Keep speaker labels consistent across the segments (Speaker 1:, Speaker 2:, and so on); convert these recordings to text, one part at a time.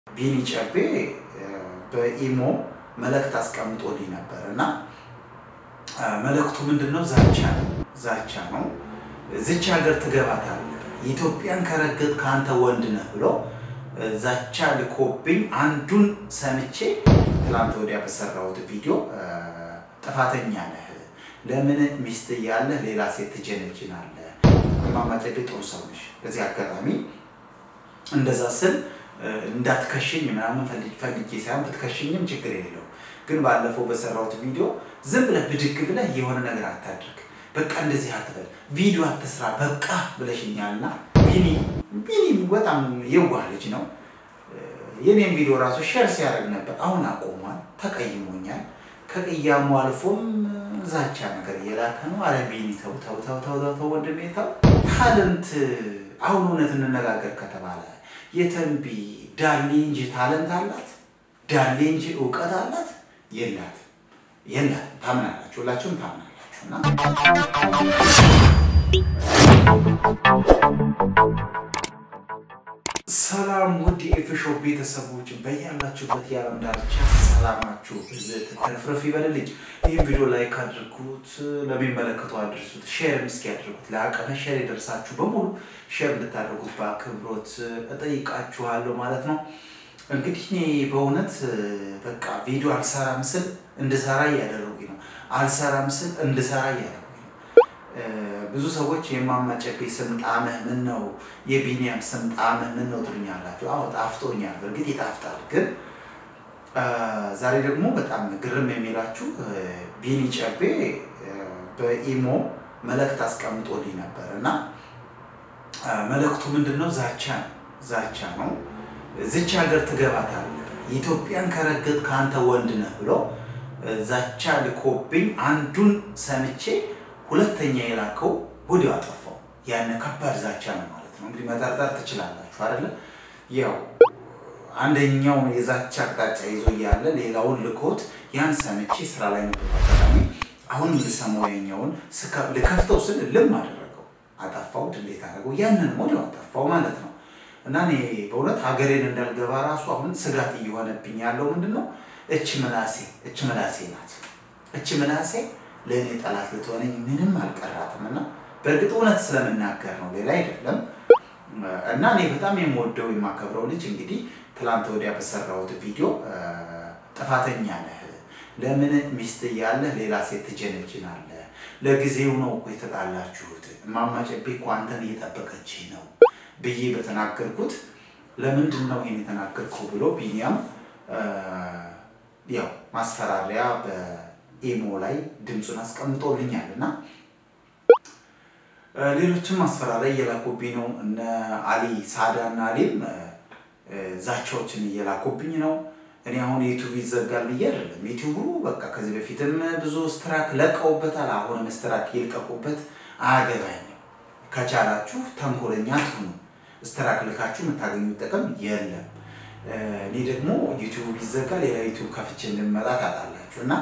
Speaker 1: ቢኒ ጨቤ በኢሞ መልእክት አስቀምጦልኝ ነበር እና መልእክቱ ምንድን ነው? ዛቻ ነው። ዛቻ ነው። ዝች ሀገር ትገባታለህ፣ ኢትዮጵያን ከረገጥ ከአንተ ወንድ ነህ ብሎ ዛቻ ልኮብኝ አንዱን ሰምቼ ትላንት ወዲያ በሰራሁት ቪዲዮ ጥፋተኛ ነህ፣ ለምን ሚስት እያለህ ሌላ ሴት ትጀነጅናለህ? እማማ ጨቤ ጥሩ ሰው ነሽ። በዚህ አጋጣሚ እንደዛ ስል እንዳትከሽኝ ምናምን ፈልጌ ሳይሆን ብትከሽኝም ችግር የለው። ግን ባለፈው በሰራሁት ቪዲዮ ዝም ብለህ ብድግ ብለህ የሆነ ነገር አታድርግ፣ በቃ እንደዚህ አትበል፣ ቪዲዮ አትስራ በቃ ብለሽኛልና ቢኒ ቢኒ በጣም የዋህ ልጅ ነው። የኔም ቪዲዮ ራሱ ሼር ሲያደርግ ነበር። አሁን አቆሟል፣ ተቀይሞኛል። ከቅያሙ አልፎም ዛቻ ነገር እየላከ ነው። አረ ቢኒ ተው ተው ተው ተው ተው ወንድሜ ተው። ታለንት አሁን እውነት እንነጋገር ከተባለ የተንቢ ዳሌ እንጂ ታለንት አላት? ዳሌ እንጂ እውቀት አላት? የላት የላት። ታምናላችሁ፣ ሁላችሁም ታምናላችሁ። እና ሰላም ውድ የኤፍሾ ቤተሰቦች በያላችሁበት የዓለም ዳርቻ ሰላማችሁ ብዝት ተረፍረፍ ይበልልኝ። ይህም ቪዲዮ ላይክ አድርጉት፣ ለሚመለከቱ አድርሱት፣ ሼርም እስኪ ያድርጉት። ለአቅመ ሼር የደርሳችሁ በሙሉ ሼር እንድታደርጉት በአክብሮት እጠይቃችኋለሁ ማለት ነው። እንግዲህ እኔ በእውነት በቃ ቪዲዮ አልሰራም ስል እንድሰራ እያደረጉኝ ነው። አልሰራም ስል እንድሰራ እያደረጉኝ ነው። ብዙ ሰዎች የእማማ ጨቤ ስም ጣምህ ምን ነው፣ የቢኒያም ስም ጣምህ ምን ነው ትሉኛላችሁ። አዎ ጣፍጦኛል፣ በእርግጥ ይጣፍጣል። ግን ዛሬ ደግሞ በጣም ግርም የሚላችሁ ቢኒ ጨቤ በኢሞ መልእክት አስቀምጦልኝ ነበር እና መልእክቱ ምንድን ነው? ዛቻ ነው። ዛቻ ነው። ዝች ሀገር ትገባታለህ፣ ኢትዮጵያን ከረገጥ ከአንተ ወንድ ነህ ብሎ ዛቻ ልኮብኝ አንዱን ሰምቼ ሁለተኛ የላከው ወዲያው አጠፋው። ያን ከባድ ዛቻ ነው ማለት ነው። እንግዲህ መጠርጠር ትችላላችሁ አይደለ? ያው አንደኛው የዛቻ አቅጣጫ ይዞ እያለ ሌላውን ልኮት ያን ሰምቼ ስራ ላይ ነበር አጋጣሚ። አሁን ልሰማው የኛውን ልከፍተው ስል ልም አደረገው፣ አጠፋው፣ ድሌት አደረገው። ያንን ወዲያው አጠፋው ማለት ነው። እና እኔ በእውነት ሀገሬን እንዳልገባ ራሱ አሁን ስጋት እየሆነብኝ ያለው ምንድን ነው? እች ምላሴ እች ምላሴ ናት። እች ምላሴ ለእኔ ጠላት ልትሆነኝ ምንም አልቀራትም። እና በእርግጥ እውነት ስለምናገር ነው፣ ሌላ አይደለም። እና እኔ በጣም የምወደው የማከብረው ልጅ እንግዲህ ትላንት ወዲያ በሰራሁት ቪዲዮ ጥፋተኛ ነህ፣ ለምን ሚስት እያለህ ሌላ ሴት ትጀነጅናለህ? ለጊዜው ነው እኮ የተጣላችሁት። እማማ ጨቤ እኮ አንተን እየጠበቀች ነው ብዬ በተናገርኩት ለምንድን ነው ይሄን የተናገርከው ብሎ ቢኒያም ያው ማስፈራሪያ በኢሞ ላይ ድምፁን አስቀምጦልኛል እና ሌሎችም ማስፈራሪያ እየላኩብኝ ነው። እነ አሊ ሳዳ እና አሊም ዛቻዎችን እየላኩብኝ ነው። እኔ አሁን ዩቱብ ይዘጋል ብዬ አይደለም። ዩቱቡ በቃ ከዚህ በፊትም ብዙ ስትራክ ለቀውበታል። አሁንም ስትራክ ይልቀቁበት፣ አያገባኝም። ከቻላችሁ ተንኮለኛ ትሁኑ። ስትራክ ልካችሁ የምታገኙት ጥቅም የለም። እኔ ደግሞ ዩቱብ ቢዘጋ ሌላ ዩቱብ ከፍቼ እንድመጣ ታጣላችሁ እና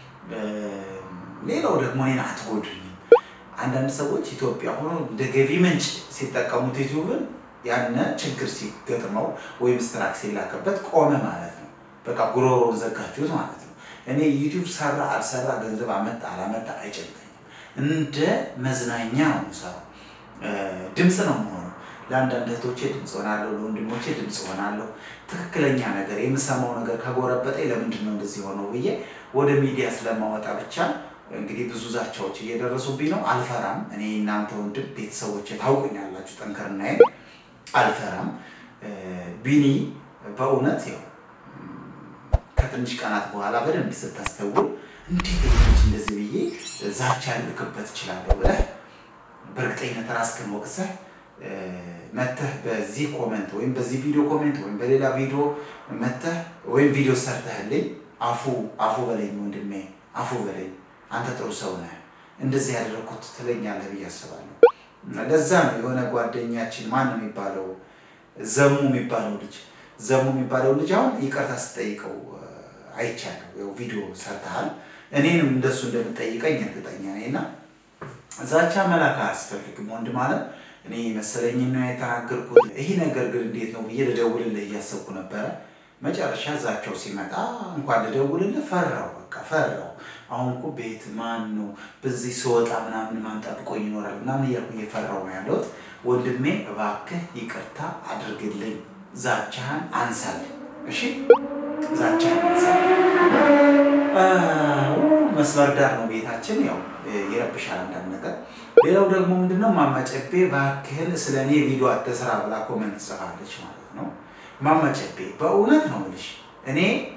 Speaker 1: ሌላው ደግሞ እኔን አትጎዱኝም። አንዳንድ ሰዎች ኢትዮጵያ ሆኖ እንደ ገቢ ምንጭ ሲጠቀሙት ዩቱብን ያነ ችግር ሲገጥመው ወይም ስትራክ ሲላክበት ቆመ ማለት ነው። በቃ ጉሮሮን ዘጋችሁት ማለት ነው። እኔ ዩቱብ ሰራ አልሰራ ገንዘብ አመጣ አላመጣ አይጨንቀኝም። እንደ መዝናኛ ነው የምሰራው። ድምፅ ነው የምሆነው። ለአንዳንድ እህቶቼ ድምፅ ሆናለሁ፣ ለወንድሞቼ ድምፅ ሆናለሁ። ትክክለኛ ነገር የምሰማው ነገር ከጎረበጠኝ ለምንድን ነው እንደዚህ ሆነው ብዬ ወደ ሚዲያ ስለማወጣ ብቻ እንግዲህ ብዙ ዛቻዎች እየደረሱብኝ ነው። አልፈራም። እኔ እናንተ ወንድም ቤተሰቦቼ ታውቁኛላችሁ፣ ጠንከርናዬ አልፈራም። ቢኒ በእውነት ያው ከትንሽ ቀናት በኋላ በደንብ ስታስተውል እንዴት ልጅ እንደዚህ ብዬ ዛቻ ልልክበት እችላለሁ ብለህ በእርግጠኝነት ራስህን ወቅሰህ መተህ በዚህ ኮመንት ወይም በዚህ ቪዲዮ ኮሜንት ወይም በሌላ ቪዲዮ መተህ ወይም ቪዲዮ ሰርተህልኝ አፉ አፉ በለኝ ወንድሜ፣ አፉ በለኝ አንተ ጥሩ ሰው ነህ፣ እንደዚህ ያደረግኩት ትለኛለህ ብዬ አስባለሁ። ለዛ ነው የሆነ ጓደኛችን ማን ነው የሚባለው ዘሙ የሚባለው ልጅ ዘሙ የሚባለው ልጅ አሁን ይቅርታ ስጠይቀው አይቻለሁ። ያው ቪዲዮ ሰርተሃል፣ እኔንም እንደሱ እንደምጠይቀኝ እርግጠኛ ነኝ እና ዛቻ መላክ አያስፈልግም ወንድም አለም እኔ መሰለኝ ነው የተናገርኩት። ይህ ነገር ግን እንዴት ነው ብዬ ልደውልልህ እያሰብኩ ነበረ። መጨረሻ እዛቸው ሲመጣ እንኳን ልደውልልህ ፈራው፣ በቃ ፈራው። አሁን እኮ ቤት ማን ነው በዚህ ስወጣ ምናምን ማን ጠብቆኝ ይኖራል ምናምን እያልኩ እየፈራው ነው ያለሁት። ወንድሜ እባክህ ይቅርታ አድርግልኝ፣ ዛቻህን አንሳልኝ። እሺ ዛቻህን አንሳልኝ። መስመር ዳር ነው ቤታችን፣ ያው ይረብሻል አንዳንድ ነገር። ሌላው ደግሞ ምንድነው ማማጨቤ እባክህን ስለ እኔ ቪዲዮ አትስራ ብላ ኮመንት ጽፋለች ማለት ነው። ማማጨቤ በእውነት ነው የምልሽ እኔ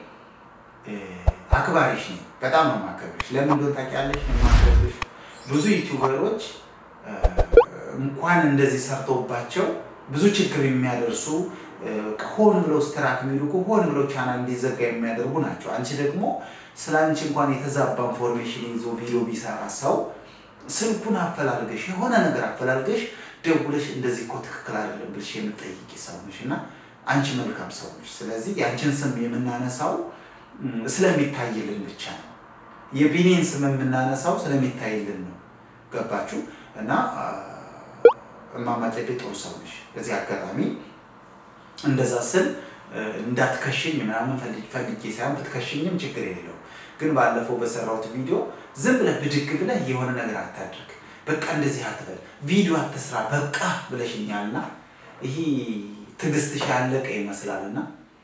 Speaker 1: አክባሪሽ ነኝ። በጣም ነው የማከብርሽ። ለምን እንደሆነ ታውቂያለሽ? የማከብርሽ ብዙ ዩቲዩበሮች እንኳን እንደዚህ ሰርተውባቸው ብዙ ችግር የሚያደርሱ ሆን ብለው ስትራክ የሚልኩ ሆን ብለው ቻናል እንዲዘጋ የሚያደርጉ ናቸው። አንቺ ደግሞ ስለ አንቺ እንኳን የተዛባ ኢንፎርሜሽን ይዞ ቪዲዮ ቢሰራ ሰው ስልኩን አፈላልገሽ የሆነ ነገር አፈላልገሽ ደውለሽ እንደዚህ እኮ ትክክል አይደለም ብልሽ የምጠይቂ ሰው ነሽ እና አንቺ መልካም ሰው ነሽ። ስለዚህ የአንቺን ስም የምናነሳው ስለሚታይልን ብቻ ነው። የቢኒን ስም የምናነሳው ስለሚታይልን ነው። ገባችሁ? እና እማማ ጨቤ ጥሩ ሰው ነሽ። በዚህ አጋጣሚ እንደዛ ስል እንዳትከሽኝ ምናምን ፈልጌ ሳይሆን ብትከሽኝም ችግር የለው። ግን ባለፈው በሰራሁት ቪዲዮ ዝም ብለህ ብድግ ብለህ የሆነ ነገር አታድርግ፣ በቃ እንደዚህ አትበል፣ ቪዲዮ አትስራ በቃ ብለሽኛልና ይሄ ትዕግስትሽ ያለቀ ይመስላልና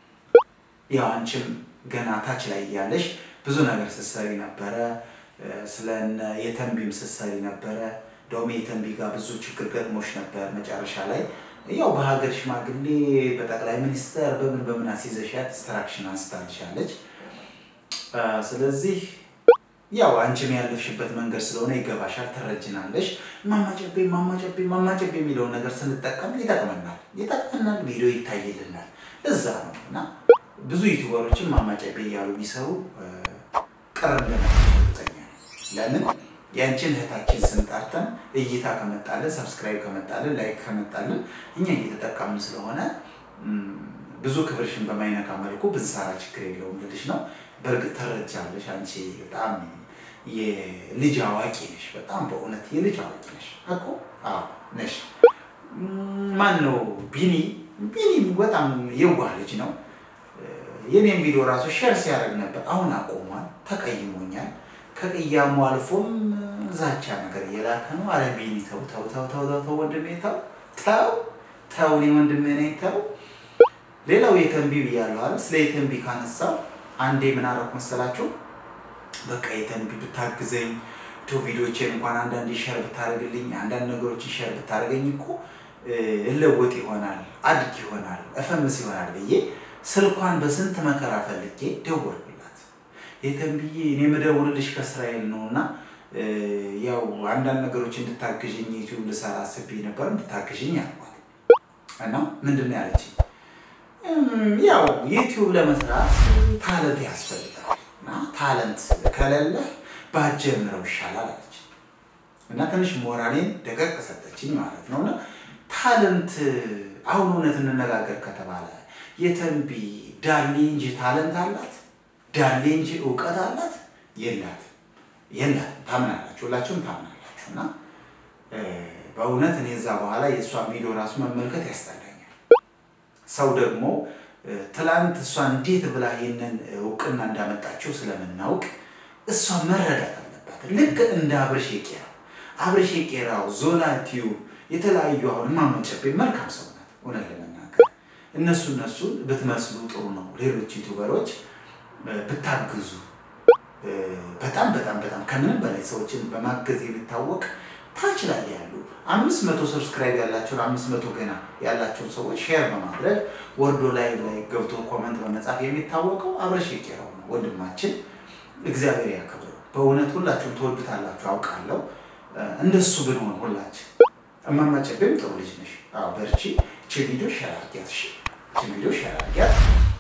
Speaker 1: ያው አንቺም ገና ታች ላይ እያለሽ ብዙ ነገር ስትሰሪ ነበረ። ስለ የተንቢም ስትሰሪ ነበረ። እንደውም የተንቢ ጋር ብዙ ችግር ገጥሞሽ ነበር። መጨረሻ ላይ ያው በሀገር ሽማግሌ በጠቅላይ ሚኒስተር በምን በምን አስይዘሻት ዲስትራክሽን አንስታልሻለች። ስለዚህ ያው አንቺም ያለፍሽበት መንገድ ስለሆነ ይገባሻል፣ ትረጅናለሽ። ማማጨቤ ማማጨቤ ማማጨቤ የሚለውን ነገር ስንጠቀም ይጠቅመናል ይጠቅመናል፣ ቪዲዮ ይታይልናል። እዛ ነው እና ብዙ ዩቲዩበሮችን ማማጨቤ እያሉ ቢሰሩ ቅር እንደማይጠኛ ለምን ያንቺን እህታችን ስንጠርተን እይታ ከመጣልን ሰብስክራይብ ከመጣልን ላይክ ከመጣልን እኛ እየተጠቀምን ስለሆነ ብዙ ክብርሽን በማይነካ መልኩ ብንሰራ ችግር የለውም ልልሽ ነው። በእርግጥ ተረጃለሽ። አንቺ በጣም የልጅ አዋቂ ነሽ። በጣም በእውነት የልጅ አዋቂ ነሽ እኮ አዎ ነሽ። ማን ነው ቢኒ? ቢኒ በጣም የዋህ ልጅ ነው። የኔም ቪዲዮ ራሱ ሼር ሲያደርግ ነበር። አሁን አቆሟል። ተቀይሞኛል። ከቅያሙ አልፎም ዛቻ ነገር እየላከ ነው። አረ ቢኒ ተው ተው ተው ተው ተው ወንድሜ ተው ተው ተው እኔ ወንድሜ ነኝ ተው። ሌላው የተንቢ ብያለሁ አይደል? ስለ የተንቢ ካነሳው አንዴ ምን አደረኩ መሰላችሁ? በቃ የተንቢ ብታግዘኝ ቶ ቪዲዮቼን እንኳን አንዳንድ ሸር ብታደርግልኝ አንዳንድ ነገሮችን ሸር ብታደርገኝ እኮ እለወጥ ይሆናል አድግ ይሆናል እፈምስ ይሆናል ብዬ ስልኳን በስንት መከራ ፈልጌ ደወልኩላት። የተንብዬ እኔ የምደውልልሽ ከእስራኤል ነው እና ያው አንዳንድ ነገሮች እንድታግዥኝ ዩቲዩብ ልሰራ አስቤ ነበር እንድታግዥኝ አልኳት እና ምንድን ነው ያለችኝ? ያው ዩቲዩብ ለመስራት ታለንት ያስፈልጋል እና ታለንት ከሌለህ ባትጀምረው ይሻላል አለች እና ትንሽ ሞራሌን ደቀቅ ሰጠችኝ ማለት ነው። እና ታለንት አሁን እውነት እንነጋገር ከተባለ የተንቢ ዳሌ እንጂ ታለንት አላት? ዳሌ እንጂ እውቀት አላት? የላት የላት። ታምናላችሁ፣ ሁላችሁም ታምናላችሁ። እና በእውነት እኔ እዛ በኋላ የእሷን ቪዲዮ ራሱ መመልከት ያስጠላኛል። ሰው ደግሞ ትላንት እሷ እንዴት ብላ ይህንን እውቅና እንዳመጣችው ስለምናውቅ እሷ መረዳት አለባት። ልክ እንደ አብርሽ የቄራው አብርሽ የቄራው ዞላ ቲዩብ የተለያዩ አሁን ማመጨቤ መልካም ሰው ናት። እውነት ለመናገር እነሱ እነሱን ብትመስሉ ጥሩ ነው። ሌሎች ዩቱበሮች ብታግዙ በጣም በጣም በጣም ከምንም በላይ ሰዎችን በማገዝ የሚታወቅ ታች ላይ ያሉ አምስት መቶ ሰብስክራይብ ያላቸውን አምስት መቶ ገና ያላቸውን ሰዎች ሼር በማድረግ ወርዶ ላይ ላይ ገብቶ ኮመንት በመጻፍ የሚታወቀው አብርሽ የቄራው ነው ወንድማችን። እግዚአብሔር ያከብረው። በእውነት ሁላችሁም ትወዱታላችሁ አውቃለሁ። እንደሱ ብንሆን ሁላችን እማማ ጨቤም ጥሩ ልጅ ነሽ። አዎ በርቺ። ቺ ቪዲዮ ሼር አድርጊያት። እሺ ቺ ቪዲዮ ሼር አድርጊያት።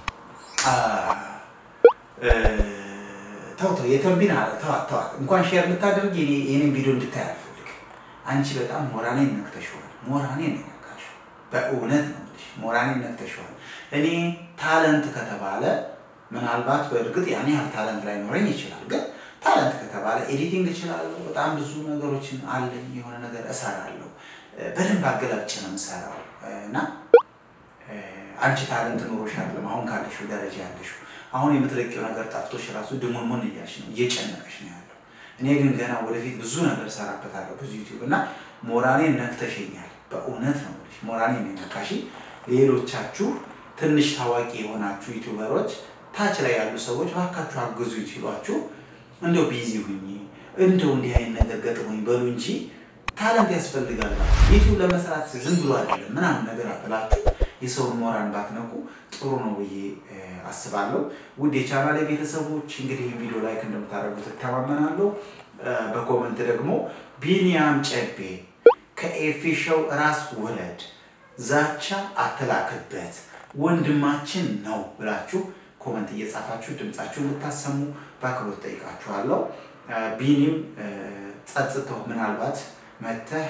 Speaker 1: ተው ተው፣ የተንቢን ተዋት ተዋት። እንኳን ሼር ልታደርጊ የኔን ቪዲዮ እንድታይ አልፈልግም። አንቺ በጣም ሞራኔን ነክተሽዋል። ሞራኔን ነካሽው። በእውነት ነው የምልሽ፣ ሞራኔን ነክተሽዋል። እኔ ታለንት ከተባለ ምናልባት በእርግጥ ያን ያህል ታለንት ላይኖረኝ ይችላል። ግን ታለንት ከተባለ ኤዲቲንግ እችላለሁ። በጣም ብዙ ነገሮችን አለኝ። የሆነ ነገር እሰራለሁ። በደንብ አገላብጭ ነው የምሰራው እና አንቺ ታለንት ኖሮሽ አይደለም አሁን ካለሽው ደረጃ ያለሽው። አሁን የምትለቂው ነገር ጠፍቶሽ ራሱ ድሙንሙን እያልሽ ነው፣ እየጨነቀሽ ነው ያለው። እኔ ግን ገና ወደፊት ብዙ ነገር እሰራበታለሁ ብዙ ዩቲዩብ እና ሞራኔን ነክተሽኛል። በእውነት ነው የምልሽ ሞራኔን የነካሽ። ሌሎቻችሁ ትንሽ ታዋቂ የሆናችሁ ዩቲዩበሮች ታች ላይ ያሉ ሰዎች እባካችሁ አግዙ ሲሏችሁ እንደው ቢዚ ሁኚ እንደው እንዲህ አይነት ነገር ገጥሞኝ በሉ እንጂ ታለንት ያስፈልጋል። ዩቲዩብ ለመስራት ዝም ብሎ አይደለም ምናምን ነገር አብላችሁ የሰውን ሞራን ባትነቁ ጥሩ ነው ብዬ አስባለሁ። ውድ የቻናሌ ቤተሰቦች እንግዲህ ቪዲዮ ላይክ እንደምታደርጉት እተማመናለሁ። በኮመንት ደግሞ ቢኒያም ጨቤ ከኤፊ ሾው ራስ ውረድ፣ ዛቻ አትላክበት፣ ወንድማችን ነው ብላችሁ ኮመንት እየጻፋችሁ ድምጻችሁ እንድታሰሙ በአክብሮት ጠይቃችኋለሁ። ቢኒም ጸጽተው ምናልባት መተህ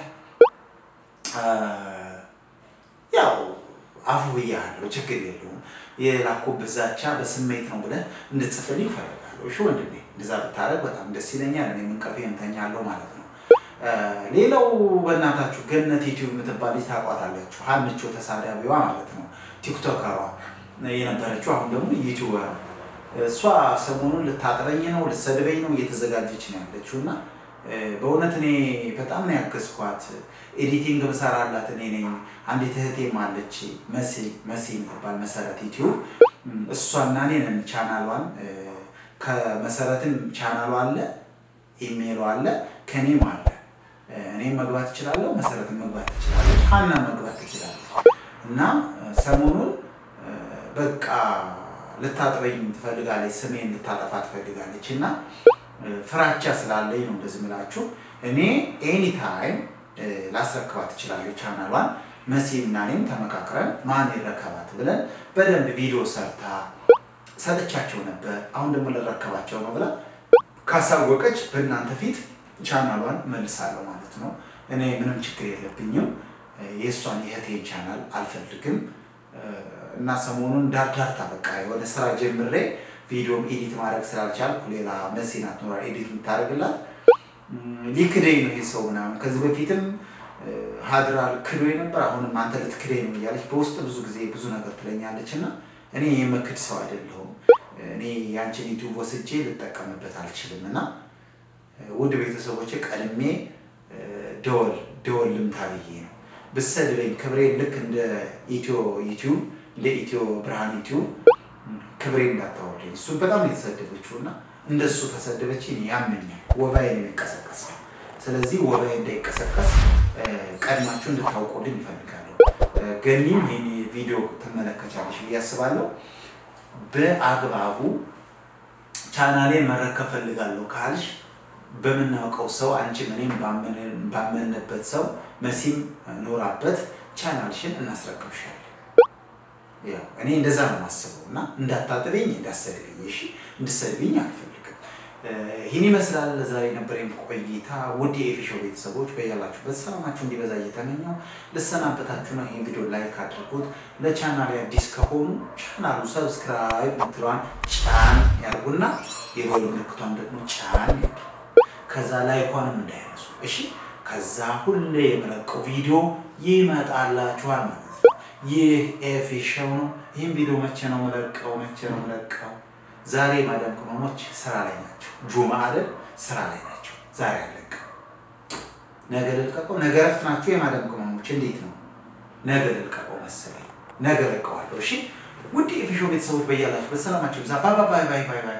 Speaker 1: ያው አፉ ብያለሁ፣ ችግር የለውም የላኩብህ ዛቻ በስሜት ነው ብለህ እንድትጽፍልኝ እፈልጋለሁ። እሺ ወንድሜ፣ እንደዛ ብታደርግ በጣም ደስ ይለኛል። እኔ እንቅልፌ እተኛለሁ ማለት ነው። ሌላው በእናታችሁ ገነት ዩቲዩብ የምትባል ልጅ ታውቋታላችሁ። ሀንቾ ተሳዳቢዋ ማለት ነው፣ ቲክቶከሯ የነበረችው አሁን ደግሞ ዩቲዩበር እሷ ሰሞኑን ልታጥረኝ ነው ልትሰድበኝ ነው እየተዘጋጀች ነው ያለችው እና በእውነት እኔ በጣም ነው ያገዝኳት። ኤዲቲንግ ብሰራላት እኔ ነኝ። አንዲት እህቴም አለች መሲ መሲ የምትባል መሰረት ዩቲዩብ እሷና እኔ ነን ቻናሏን ከመሰረትም ቻናሏ አለ ኢሜይሏ አለ ከኔም አለ። እኔም መግባት እችላለሁ፣ መሰረትን መግባት ትችላለች፣ ሀና መግባት ትችላለች። እና ሰሞኑን በቃ ልታጥበኝ ትፈልጋለች፣ ስሜን ልታጠፋ ትፈልጋለች እና ፍራቻ ስላለኝ ነው እንደዚህ ምላችሁ። እኔ ኤኒታይም ላስረክባት እችላለሁ ቻናሏን። መሲም እና እኔም ተመካክረን ማን ይረከባት ብለን በደንብ ቪዲዮ ሰርታ ሰጥቻቸው ነበር። አሁን ደግሞ ልረከባቸው ነው ብላ ካሳወቀች በእናንተ ፊት ቻናሏን መልሳለሁ ማለት ነው። እኔ ምንም ችግር የለብኝም። የእሷን የእህቴን ቻናል አልፈልግም እና ሰሞኑን ዳርዳርታ በቃ የሆነ ስራ ጀምሬ ቪዲዮም ኤዲት ማድረግ ስላልቻልኩ ሌላ መሲናት ኖራ ኤዲት የምታደርግላት ሊክደኝ ነው ይህ ሰው ምናምን። ከዚህ በፊትም ሀድራል ክዶ ነበር። አሁንም አንተ ልትክደኝ ነው እያለች በውስጥ ብዙ ጊዜ ብዙ ነገር ትለኛለች እና እኔ የምክድ ሰው አይደለሁም። እኔ ያንቺን ዩቲዩብ ወስጄ ልጠቀምበት አልችልም እና ውድ ቤተሰቦች ቀድሜ ደወል ደወል ልምታ ብዬ ነው ብሰድበኝ ክብሬ ልክ እንደ ኢትዮ ዩቲዩብ እንደ ኢትዮ ብርሃን ዩቲዩብ ክብሬ እንዳታወርደኝ። እሱን በጣም የተሰደበችው እና እንደሱ ተሰደበች ያመኛል። ወባዬ ነው የሚቀሰቀሰው። ስለዚህ ወባዬ እንዳይቀሰቀስ ቀድማችሁ እንድታውቁልኝ ይፈልጋለሁ። ገኒም ይህን ቪዲዮ ትመለከቻለች ብዬ አስባለሁ። በአግባቡ ቻናሌን መረከብ ፈልጋለሁ ካልሽ በምናውቀው ሰው አንቺም እኔም ባመንበት ሰው መሲም ኖራበት ቻናልሽን እናስረክብሻለን። እኔ እንደዛ ነው የማስበው እና እንዳታጥበኝ እንዳሰድብኝ፣ እሺ እንድሰድብኝ አልፈልግም። ይህን ይመስላል ዛሬ የነበረኝ ቆይታ። ውድ የኤፊሾው ቤተሰቦች በያላችሁበት ሰላማችሁ እንዲበዛ እየተመኘው ልሰናበታችሁ ነው። ይህን ቪዲዮ ላይክ አድርጉት። ለቻናል አዲስ ከሆኑ ቻናሉ ሰብስክራይብ ምትለዋን ጫን ያርጉና የጎል ምልክቷን ደግሞ ጫን ያድርጉ። ከዛ ላይኳንም እንዳይረሱ እሺ። ከዛ ሁሌ የመለቀው ቪዲዮ ይመጣላችኋል ማለት ነው። ይህ ኤፊሾው ነው። ይህን ቪዲዮ መቼ ነው መለቀው? መቼ ነው መለቀው? ዛሬ ማዳም ቅመሞች ስራ ላይ ናቸው። ጁማ አይደል? ስራ ላይ ናቸው። ዛሬ አለቀው። ነገ ልልቀቀው። ነገ ረፍት ናቸው የማዳም ቅመሞች። እንዴት ነው? ነገ ልልቀቀው መሰለኝ። ነገ ለቀዋለሁ። እሺ ውድ የኤፊሾው ቤተሰቦች በያላችሁ በሰላማችሁ ብዛ። ባይ ባይ ባይ ባይ